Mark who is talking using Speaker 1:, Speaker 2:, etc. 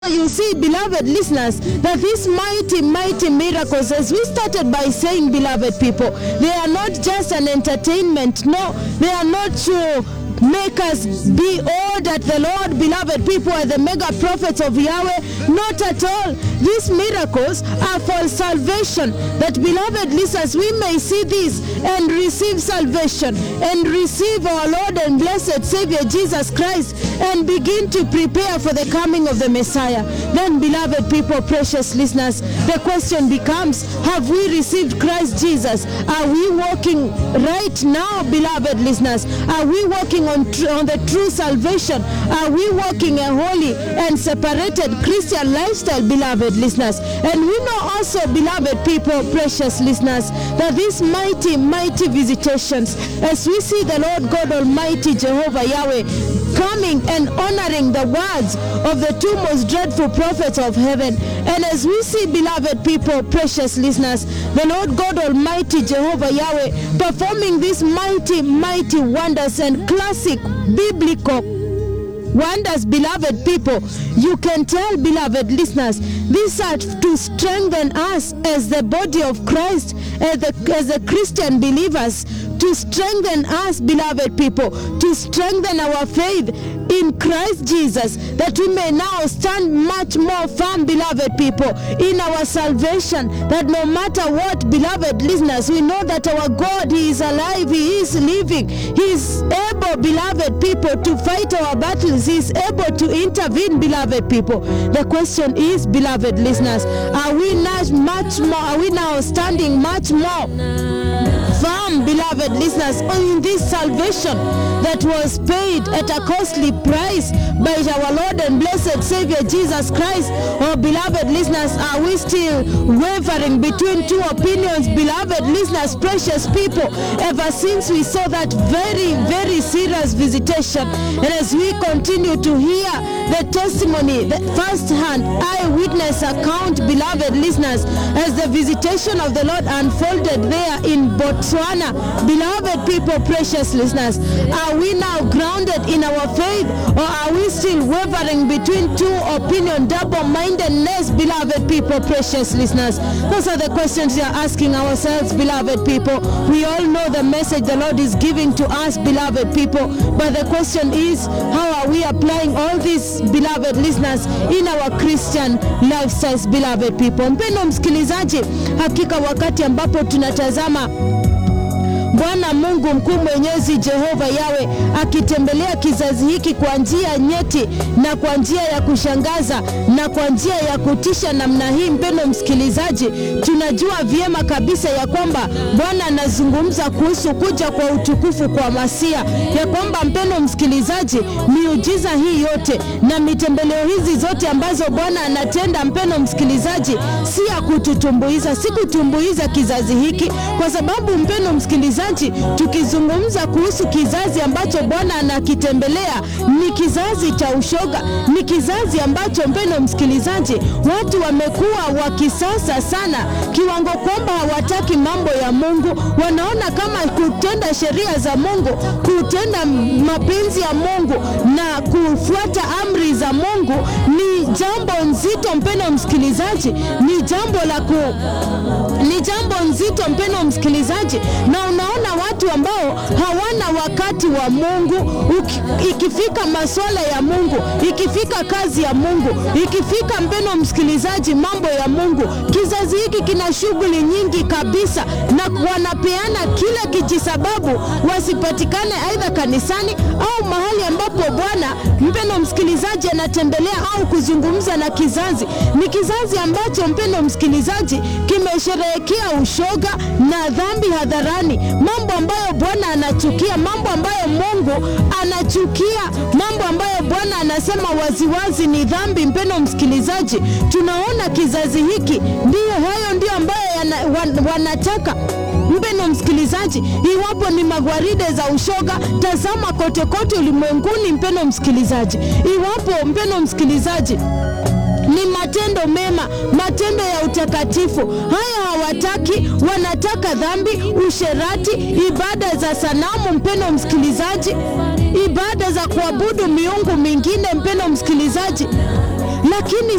Speaker 1: you see, beloved listeners, that these mighty, mighty miracles, as we started by saying, beloved people, they are not just an entertainment. No, they are not to make us be awed at the Lord, beloved people, are the mega prophets of Yahweh. Not at all. These miracles are for salvation. That, beloved listeners, we may see this and receive salvation and receive our Lord and blessed Savior Jesus Christ and begin to prepare for the coming of the Messiah. Then, beloved people, precious listeners, the question becomes have we received Christ Jesus? Are we walking right now, beloved listeners? Are we walking on, tr- on the true salvation? Are we walking a holy and separated Christian lifestyle, beloved listeners? And we know also, beloved people, precious listeners, that these mighty, mighty visitations, as we see the Lord God Almighty, Jehovah Yahweh, coming and honoring the words of the two most dreadful prophets of heaven. And as we see, beloved people, precious listeners, the Lord God Almighty, Jehovah Yahweh, performing these mighty, mighty wonders and classic biblical wonders, beloved people. You can tell, beloved listeners, these are to strengthen us as the body of Christ, as the, as the Christian believers, to strengthen us, beloved people, to strengthen our faith in Christ Jesus, that we may now stand much more firm, beloved people, in our salvation. That no matter what, beloved listeners, we know that our God, He is alive, He is living, He is able, beloved people, to fight our battles, He is able to intervene, beloved people. The question is, beloved listeners, are we not much more, are we now standing much more? firm, beloved listeners, in this salvation that was paid at a costly price by our Lord and blessed Savior Jesus Christ. Oh, beloved listeners, are we still wavering between two opinions, beloved listeners, precious people, ever since we saw that very, very serious visitation? And as we continue to hear the testimony, the first hand eyewitness account, beloved listeners, as the visitation of the Lord unfolded there in Botswana. Beloved people, precious listeners, are we now grounded in our faith or are we still wavering between two opinion, double mindedness, beloved people, precious listeners? Those are the questions we are asking ourselves, beloved people. We all know the message the Lord is giving to us, beloved people, but the question is how are we applying all these, beloved listeners, in our Christian lifestyles, beloved people? Mpendo msikilizaji, hakika wakati ambapo tunatazama Bwana Mungu mkuu mwenyezi Jehova Yawe akitembelea kizazi hiki kwa njia nyeti na kwa njia ya kushangaza na kwa njia ya kutisha namna hii, mpendo msikilizaji, tunajua vyema kabisa ya kwamba Bwana anazungumza kuhusu kuja kwa utukufu kwa Masia, ya kwamba mpendo msikilizaji, miujiza hii yote na mitembeleo hizi zote ambazo Bwana anatenda, mpendo msikilizaji, si ya kututumbuiza, si kutumbuiza kizazi hiki, kwa sababu mpendo msikilizaji tukizungumza kuhusu kizazi ambacho Bwana anakitembelea ni kizazi cha ushoga, ni kizazi ambacho mpendo msikilizaji, watu wamekuwa wa kisasa sana, kiwango kwamba hawataki mambo ya Mungu. Wanaona kama kutenda sheria za Mungu, kutenda mapenzi ya Mungu na kufuata amri za Mungu ni jambo nzito, mpendo msikilizaji, ni jambo la ku ni jambo nzito mpendo msikilizaji, na unaona watu ambao hawana wakati wa Mungu. Uki, ikifika masuala ya Mungu, ikifika kazi ya Mungu, ikifika mpendo msikilizaji, mambo ya Mungu, kizazi hiki kina shughuli nyingi kabisa, na wanapeana kila kijisababu wasipatikane aidha kanisani au mahali ambapo Bwana mpendo msikilizaji anatembelea au kuzungumza na kizazi. Ni kizazi ambacho mpendo msikilizaji kimesherehekea ushoga na dhambi hadharani, mambo ambayo Bwana anachukia, mambo ambayo Mungu anachukia, mambo ambayo Bwana anasema waziwazi ni dhambi. Mpendo msikilizaji, tunaona kizazi hiki ndiyo hayo ndio ambayo yana, wan, wanataka mpendo msikilizaji, iwapo ni magwaride za ushoga, tazama kote kote ulimwenguni. Mpendo msikilizaji, iwapo mpendo msikilizaji ni matendo mema, matendo ya utakatifu. Haya hawataki, wanataka dhambi, usherati, ibada za sanamu. Mpendo msikilizaji, ibada za kuabudu miungu mingine. Mpendo msikilizaji, lakini